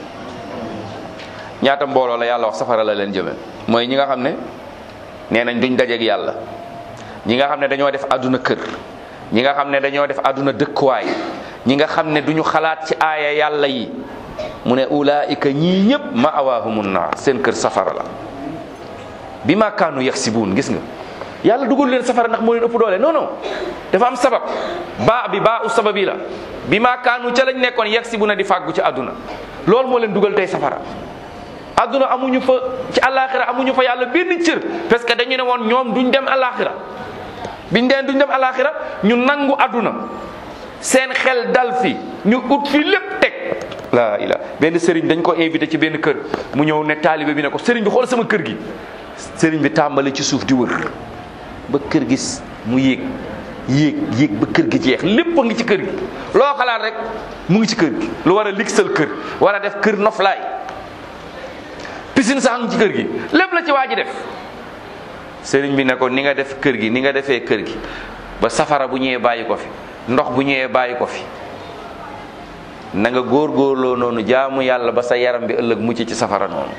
ñaata mbooloo la yàlla wax safara la leen jëme mooy ñi nga xam ne nee nañ duñ dajeeg yàlla ñi nga xam ne dañoo def àdduna kër ñi nga xam ne dañoo def àdduna dëkkuwaay ñi nga xam ne duñu xalaat ci aaya yàlla yi mu ne ulaayika ñii ñëpp maawahumun naar seen kër safara la bi ma kaanu yaxsibuun gis nga yàlla dugal leen safara ndax moo leen ëpp doole non non dafa am sabab baa bi baa u sababi la bi maa kaanu ca lañ nekkoon yegg si bu na di fàggu ci àdduna loolu moo leen dugal tey safara àdduna amuñu fa ci àllaaxira amuñu fa yàlla benn cër parce que dañu ne woon ñoom duñ dem àllaaxira biñ deen duñ dem àllaaxira ñu nangu àdduna seen xel dal fi ñu ut fi lépp teg laa ila benn sëriñ dañ ko invité ci benn kër mu ñëw ne taalibe bi ne ko sëriñ bi xool sama kër gi sëriñ bi tàmbali ci suuf di wër ba kër gi mu yéeg yéeg yéeg ba kër gi jeex lépp a ngi ci kër gi loo xalaat rek mu ngi ci kër gi lu war a ligsal kër war a def kër noflaay piscine sax ngi ci kër gi lépp la ci waa ji def sëriñ bi ne ko ni nga def kër gi ni nga defee kër gi ba safara bu ñëwee bàyyi ko fi ndox bu ñëwee bàyyi ko fi na nga góorgóorloo noonu jaamu yàlla ba sa yaram bi ëllëg mucc ci safara noonu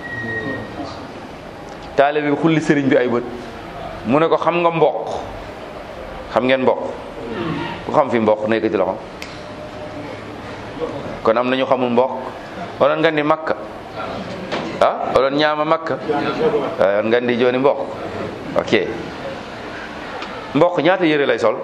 taale bi xulli sëriñ bi ay bët mu ne ko xam nga mboq xam ngeen mboq ku xam fi mboq nekk ci loxo kon am nañu xamul mboq onon nga di makka ah oɗon ñaama makka on ngandi joni mboq ok mboq ñaata yére lay sol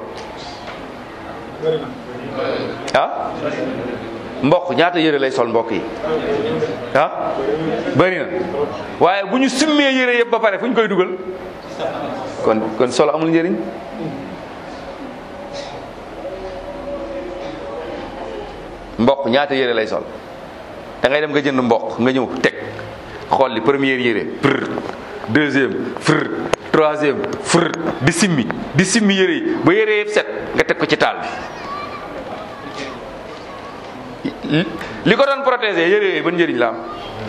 ah mboq ñaata yére lay sol mbokk yi ah bëri na waaye bu ñu summee yére yëpp ba pare fu ñu koy dugal kon kon solo amul njëriñ mboq ñaata yére lay sol da ngay dem nga jënd mboq nga ñëw teg xool li première yére fër deuxième fër troisième fër di simmi di simmi yére yi ba yére yëpp set nga teg ko ci taal bi li ko doon protéger yére yooyu ban njëriñ la am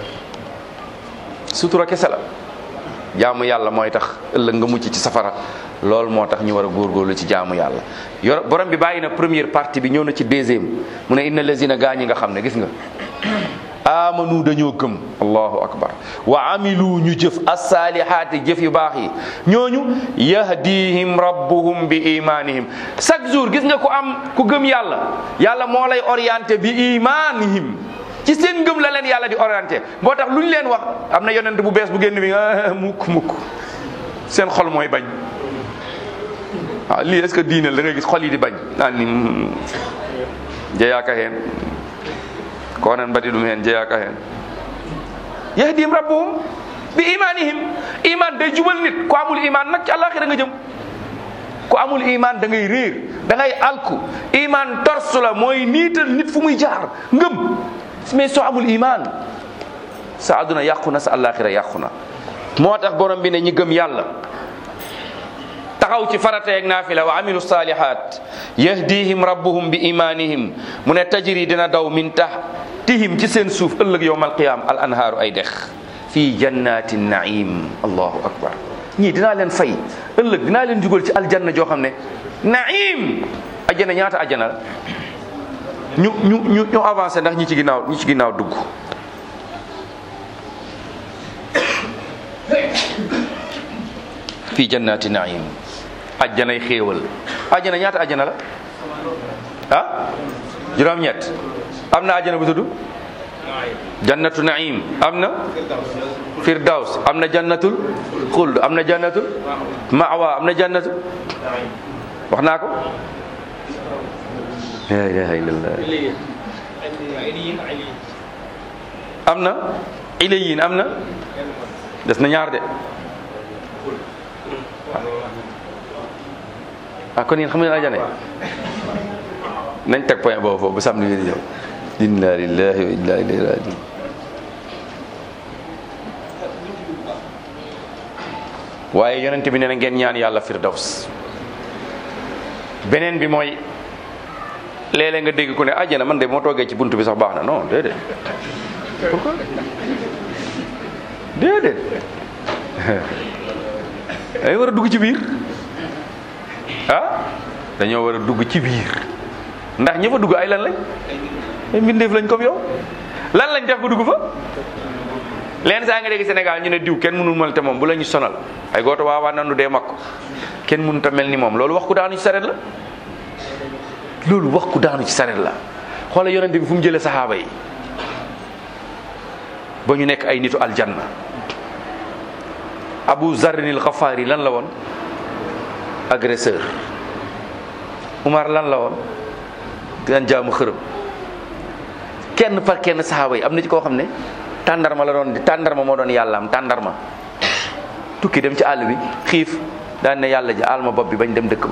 sutura kese la jaamu yàlla mooy tax ëllëg nga mucc ci safara loolu moo tax ñu war a góorgóorlu ci jaamu yàlla yor borom bi bàyyi na première partie bi ñëw na ci deuxième mu ne inna lazina gaa ñi nga xam ne gis nga amanu dañoo gëm allahu akbar wa amilu ñu jëf asalihaati jëf yu baax yi ñooñu yahdihim rabbuhum bi imanihim chaque jour gis nga ku am ku gëm yàlla yàlla moo lay orienté bi imanihim ci seen ngëm la leen yàlla di orienté moo tax lu ñu leen wax am na yonent bu bees bu génn bi nga mukk mukk seen xol mooy bañ waaw lii est ce que diine la da ngay gis xol yi di bañ naan ni jeyaaka heen ko onen mbaɗi ɗum heen jeeyaka heen yahdihim rabbuhum bi imanihim iman day jubal nit ko amul iman nag ci àllaaxira nga jëm ko amul iman da ngay réer da ngay alku iman torsu la mooy niital nit fu muy jaar ngëm mais soo amul iman sa àdduna yàqu na sa àllaaxira yàqu na moo tax borom bi ne ñi gëm yàlla taxaw ci farata yeeg naafila wa amilu salihat yahdihim rabbuhum bi imanihim mu ne tajri dina daw min tahtihim ci seen suuf ëllëg yowmal qiyam al anhaaru ay dex fii jannati naim allahu akbar ñii dinaa leen fay ëllëg dinaa leen jugal ci aljanna joo xam ne naim ajjana ñaata ajjana la ñu ñu ñu ñu avancé ndax ñi ci ginnaaw ñi ci ginnaaw dugg fii jannati naim ajjanay xéewal ajjana ñaata ajjana la ah juróom-ñett am na ajjana bu tudd jannatu naim am na firdaws am na jannatul xuld am na jannatul mawa am na jannatu wax naa ko la ilaha illallah am na ilayin am na des na ñaar de ah kon yéen xam ngeen ajana nañ teg point boobu foofu ba samedi bi di ñëw inna lillahi wa inna ilayhi rajiun waaye yonent bi nee na ngeen ñaan yàlla firdaws beneen bi mooy léeg-léeg nga dégg ku ne àjjana man de moo toogee ci bunt bi sax baax na non déedéet pourquoi déedéet ay war a dugg ci biir ah dañoo war a dugg ci biir ndax ñi fa dugg ay lan lañ ay mbindeef lañ comme yow lan lañ def ba dugg fa leen saa nga dégg Sénégal ñu ne diw kenn mënul mel te moom bu la ñu sonal ay gooto waawaa nanu dee makko kenn mënut a mel ni moom loolu wax ku daanu ci saret la loolu wax ku daanu ci saret la xoola yonent bi fu mu jëlee saxaaba yi ba ñu nekk ay nitu aljanna abu zarrinil xafaari lan la woon agresseur Umar lan la woon daan jaamu xërëm kenn par kenn saxaaba yi am na ci koo xam ne tàndarma la doon di tàndarma moo doon yàllaam tàndarma tukki dem ci àll bi xiif daan ne yàlla ji alma bopp bi bañ dem dëkk ba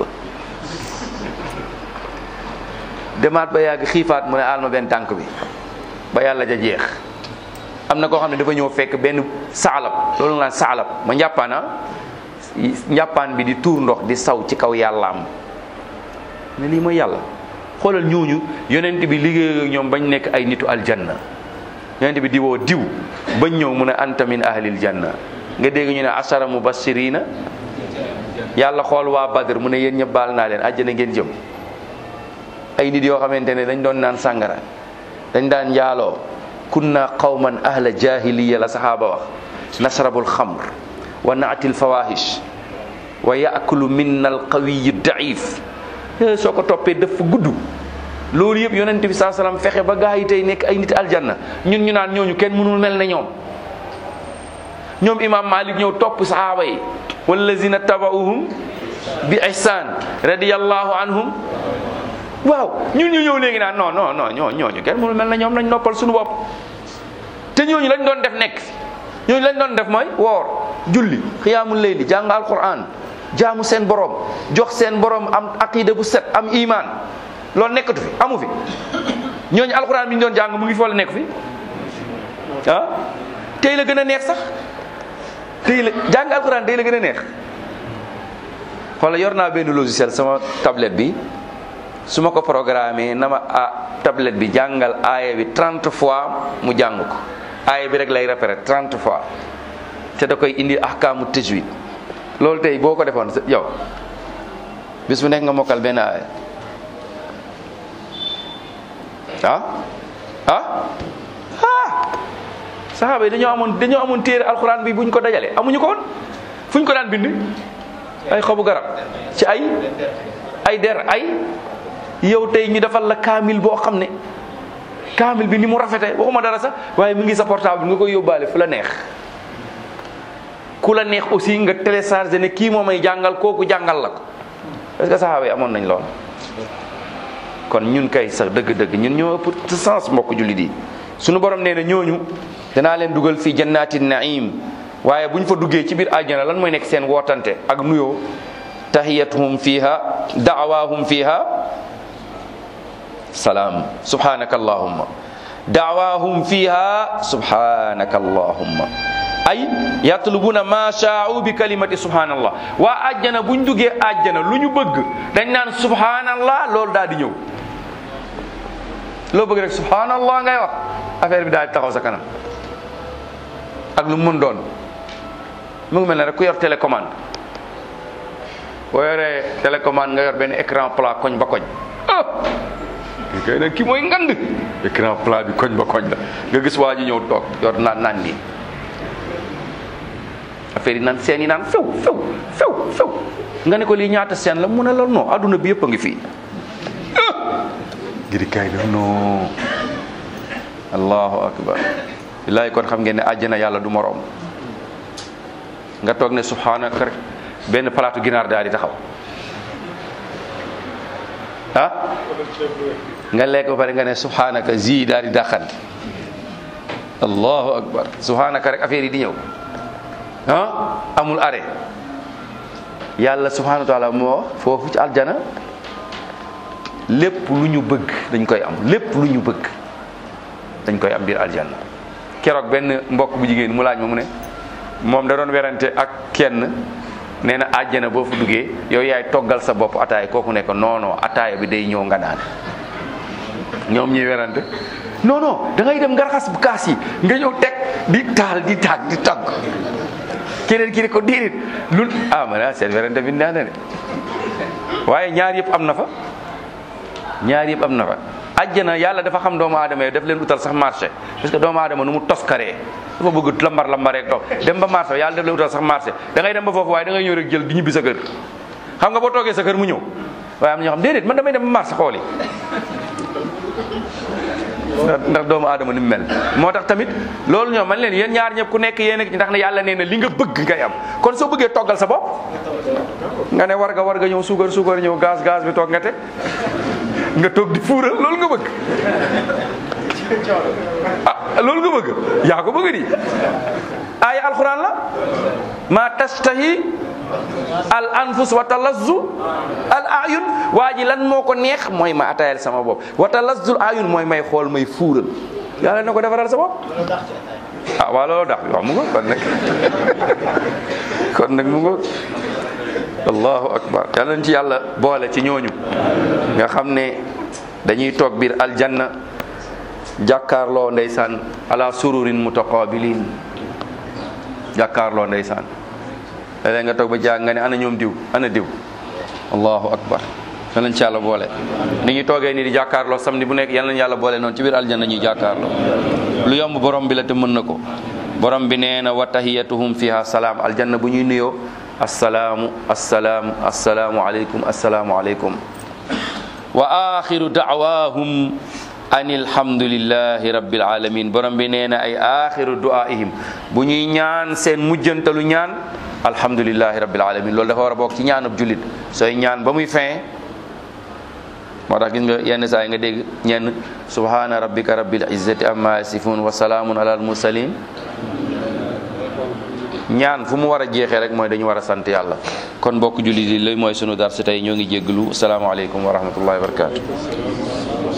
demaat ba yàgg xiifaat mu ne alma benn tànk bi ba yàlla ja jeex am na koo xam ne dafa ñëw fekk benn saalab loolu nga naan saalab ma njàppaana njàppaan bi di tuur ndox di saw ci kaw yàllaam ne lii mooy yàlla xoolal ñooñu yonent bi liggéey ak ñoom bañ nekk ay nitu aljanna yonent bi di woo diw bañ ñëw mu ne anta min ahlil janna nga dégg ñu ne asara mubashirina yàlla xool waa badr mu ne yéen ñëpp baal naa leen àjjana ngeen jëm ay nit yoo xamante ne dañ doon naan sàngara dañ daan njaaloo kunna qawman ahla jahiliya la saxaaba wax nasrabul xamr wa naatil fawahish wa yaakulu minna alqawiyu daif soo ko toppee dafa gudd loolu yëpp yonent bi saa salaam fexe ba gaa yi tey nekk ay nit aljanna ñun ñu naan ñooñu kenn mënul mel ne ñoom ñoom imam malik ñëw topp sahaaba yi wallazina tabauhum bi ihsan radiyallahu anhum waaw ñun ñu ñëw léegi naan non non non ñoo ñooñu kenn mënul mel ne ñoom nañ noppal suñu bopp te ñooñu lañ doon def nekk fi ñooñu lañ doon def mooy woor julli xiyaamul layli jàng alquran jaamu seen borom jox seen borom am aqida bu set am iman loolu nekkatu fi amu fi ñooñu alquran bi ñu doon jàng mu ngi fi wala nekk fi ah tey la gën a neex sax tey la jàng alquran tey la gën a neex xoola yor naa benn logiciel sama tablette bi su ma ko programmé na ma ah tablette bi jàngal aaya bi 30 fois mu jàng ko aaya bi rek lay répéter 30 fois te da koy indi ahkaamu tajwid loolu tey boo ko defoon yow bis bu nekk nga mokkal benn aaya ah ah ah saxaaba yi dañoo amoon dañoo amoon téere alxuraan bi buñ ko dajale amuñu ko woon fuñ ko daan bind ay xobu garab ci ay ay der ay yow tey ñu defal la kaamil boo xam ne kaamil bi ni mu rafete waxuma dara sax waaye mu ngi sa portable nga koy yóbbaale fu la neex ku la neex aussi nga téléchargé ne kii moo may jàngal kooku jàngal la ko est-ce que saxaaba yi amoon nañ lool kon ñun kay sax dëgg-dëgg ñun ñoo ëpp sens mbokk jullit yi suñu borom nee na ñooñu danaa leen dugal fii jannati naim waaye bu ñu fa duggee ci biir àjjana lan mooy nekk seen wootante ak nuyoo tahiyatuhum fiha daawahum fiha salaam subhanaka allahumma daawahum fiha subhanaka allahumma ay yatlubuna ma shaa'u bi kalimati subhanallah waa àjjana buñ duggee àjjana lu ñu bëgg dañ naan subhanallah loolu daal di ñëw loo bëgg rek subhanallah ngay wax affaire bi daal di taxaw sa kanam ak lu mu mën doon mu ngi mel ne rek ku yor télécommande boo yoree télécommande nga yor benn écran plat koñ ba koñ ngay ne kii mooy ngand écran plat bi koñ ba koñ la nga gis waa ji ñëw toog yor naan naan nii affaire yi naan seen yi naan few few few few nga ne ko lii ñaata seen la mu ne la non adduna bi yëpp a ngi fii ngiri kay def non allahu akbar billaay kon xam ngeen ne àjjana yàlla du moroom nga toog ne subhanaka rek benn palaatu ginaar daal di taxaw ah nga lekk ba pare nga ne subhanaka zi daal di dàqan allahu akbar subhanaka rek affaire yi di ñëw ah amul arrêt yàlla subhanahu wa taala moo wax foofu ci aljana lépp lu ñu bëgg dañ koy am lépp lu ñu bëgg dañ koy am biir aljanna keroog benn mbokk bu jigéen mu laaj ma mu ne moom da doon werante ak kenn nee na àjjana boo fa duggee yow yaay toggal sa bopp ataaya kooku ne ko non non ataaya bi day ñëw nga naan ñoom ñuy werante non non da ngay dem nga raxas bu kaas yi nga ñëw teg di taal di taag di tagg keneen ki ne ko déedéet lu ah ma ne seen werante bi neex na de waaye ñaar yëpp am na fa ñaar yëpp am na fa àjjana yàlla dafa xam doomu aadama yi daf leen utal sax marché parce que doomu aadama nu mu toskaree dafa bëgg lambar lambaree toog dem ba marché yàlla daf leen utal sax marché da ngay dem ba foofu waaye da ngay ñëw rek jël di ñibbi sa kër xam nga boo toogee sa kër mu ñëw waaye am na ñoo xam déedéet man damay dem ba marché xooli ndax doomu aadama ni mu mel moo tax tamit loolu ñoom man leen yéen ñaar ñëpp ku nekk yéen ndax ne yàlla nee na li nga bëgg ngay am kon soo bëggee toggal sa bopp nga ne war nga war nga ñëw suukar suukar ñëw gaz gaz bi toog nga teg nga toog di fuural loolu nga bëgg ah loolu nga bëgg yaa ko bëgg di aaya alquran la ma tastahi al anfus wa talazzu al ayun waa ji lan moo ko neex mooy ma atayal sama bopp wa talazzul ayun mooy may xool may fuural yàlla na ko defaral sa bopp ah waaw loolu dax waaw mu ngo kon nag kon nag mu ngo allahu akbar yàlla nañ ci yàlla boole ci ñooñu nga xam ne dañuy toog biir aljanna jàkkaarloo ndeysaan ala sururin mutaqabilin jàkkaarloo ndeysaan léeg nga toog ba jàng nga ne ana ñoom diw ana diw allahu akbar yal nañ ci yàlla boole ni ñuy toogee nii di jàkkaarloo samedi bu nekk yal nañ yàlla boole noonu ci biir aljanna ñuy jàkkaarloo lu yomb borom bi la te mën na ko borom bi nee na wa tahiyatuhum fiha salaam aljanna bu ñuy nuyoo assalaamu assalaamu assalaamu aleykum assalaamu aleykum wa axiru daawahum an alhamdulillahi rabbil alamin borom bi nee na ay axiru duaihim bu ñuy ñaan seen mujjantalu ñaan alhamdulillahi rabbil alamin loolu dafa war a bokk ci ñaanub jullit sooy ñaan ba muy fin moo tax gis nga yenn saa yi nga dégg ñenn subhana rabbika rabbil izzati amma yasifun wa salaamun ala al mursalin ñaan fu mu war a jeexee rek mooy dañu war a sant yàlla kon bokk jullit yi lay mooy sunu dar si tey ñoo ngi jégglu asalaamaaleykum wa rahmatullahi wa barakatu